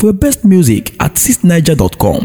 for your best music at cisniger.com.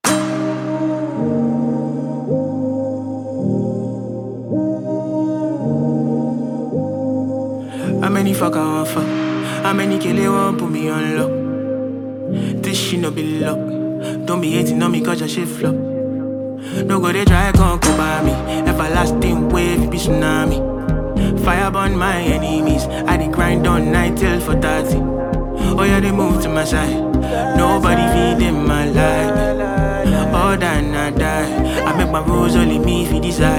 How many fuck I want fuck? How many kill they want put me on lock? This shit no be luck. Don't be hating on me cause your shit flop. No go they try come come by me. Everlasting wave it be tsunami. Fire burn my enemies. I dey grind on night till for 30. Oh yeah, they move to my side. Nobody feed in my life. All that I die. I make my rules only me if you decide.